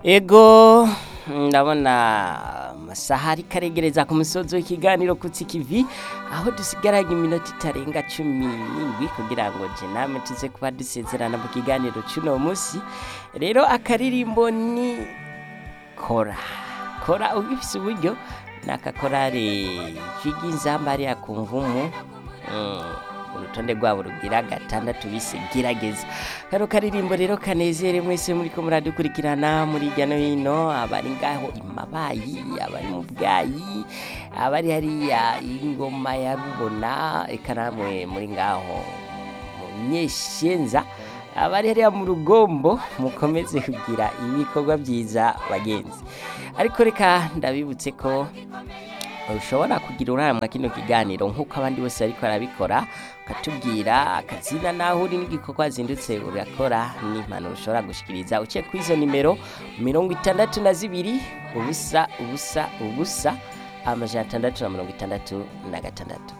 ego ndabona amasaha ariko aregereza ku musozi w'ikiganiro kutsi kivi aho dusigaranye iminota itarenga cumi n'indwi kugira ngo je namwe tuze kuba dusezerana mu kiganiro c'uno musi rero akaririmbo ni kora kora ugifise uburyo nakakorare k'iginzamba ariya ku mvumu mm, urutonde rwabo rugira gatandatu bise gerageza kano karirimbo rero kanezere mwese muriko muradukurikirana muri hirya no hino abari ngaho imabayi abari mu bwayi abari hariya ingoma ya rubona eka namwe muri ngaho mu nyeshenza abari hariya mu rugombo mukomeze kugira ibikorwa byiza bagenzi ariko reka ndabibutse ko ushobora kugira uruhare mwa kino kiganiro nk'uko abandi bose bariko barabikora ukatubwira akazina naho uri n'igikorwa zindutse urakora n'impanuro ushobora gushikiriza uciye kuri izo nimero mirongo itandatu na zibiri ubusa ubusa ubusa amajana atandatu na mirongo itandatu na gatandatu